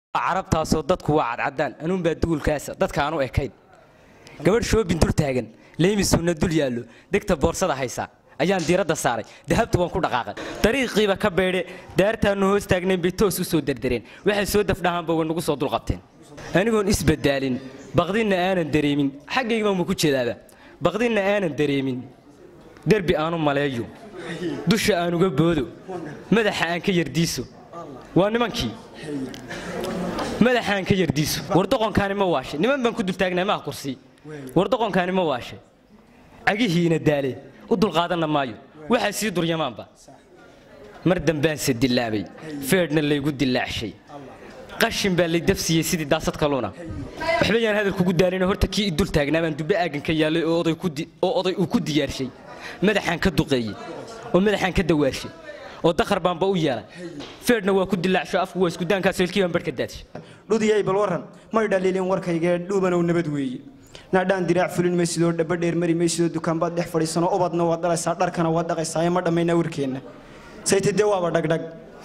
carabtaasoo dadku waa cadcadaan anuunbaa duulkaasa dadka aanu ekayn gabadh shoobin dul taagan leymisuna dul yaallo degta boorsada haysa ayaan diiradda saaray dahabta waan ku dhaqaaqay dariiqiiba ka beedhe daartaannu hoos taagnayn bay toos u soo derdereen waxay soo dafdhahaanba way nagu soo dulqabteen anigoon isbadaalin baqdinna aanan dareemin xaggaygaanmu ku jeedaaba baqdinna aanan dareemin derbi aanu maleeyo dusha aan uga boodo madaxa aan ka yardiiso waa nimankii madaxaan ka yardiiso wardoqonkaani ma waashay niman baan ku dultaagnaa maha kursi wardoqonkaani ma waashay cagihiina daale u dulqaadanna maayo waxaa sii duryamaanba mar dambaanse dilaabay feedhna laygu dilaacshay qashin baa lay dafsiyey sidii daasad kaluuna waxba yaan hadal kugu daalin horta kii i dul taagnaa baan dubbe aagan ka yaallay oo oday uu ku diyaarshay madaxaan ka duqeeyey oo madaxaan ka dawaarshay oo dakhar baanba u yeelay feedhna waa ku dilaacsho afku waa iskudaankaasoo ilkii baan barhka daadshay dhudiyay bal warran may dhaliilin warkaygee dhuubanow nabad weeye naadhaan diraac fulin maysidoo dhaba dheer mari maysidoo dukaanbaad dhex fadhiisanoo ubadna waad dhalaysaa dharkana waad dhaqaysaa ee ma dhammaynaa warkeenna sayte dee waaba dhagdhag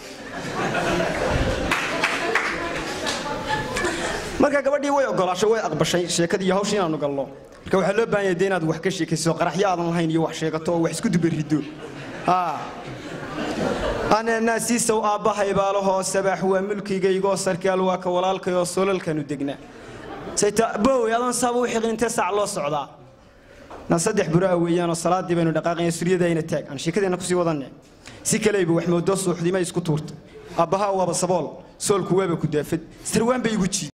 marka gabadhii way ogolaashay way aqbashay sheekadii iyo hawshii inaanu gallo marka waxaa loo baahan yahay dee inaad wax ka sheekayso qaraxyo aadan lahayn iyo wax sheegato oo wax isku dubariddo ananaasiisow aabbahay baalahoo sabaax waa mulkigaygoo sarkaal waa ka walaalkayoo solalkanu degnaa sayta bow adoon saaba u xiqintee saac loo socdaa na saddex buraa weeyaanoo salaadii baynu dhaqaaqaya suryadayna taag aan sheekadeenna kusii wadanne si kaleyba wax moodoo suuxdimay isku tuurtay aabbahaa waaba sabool soolku waaba ku daafad sarwaan bay igu jiid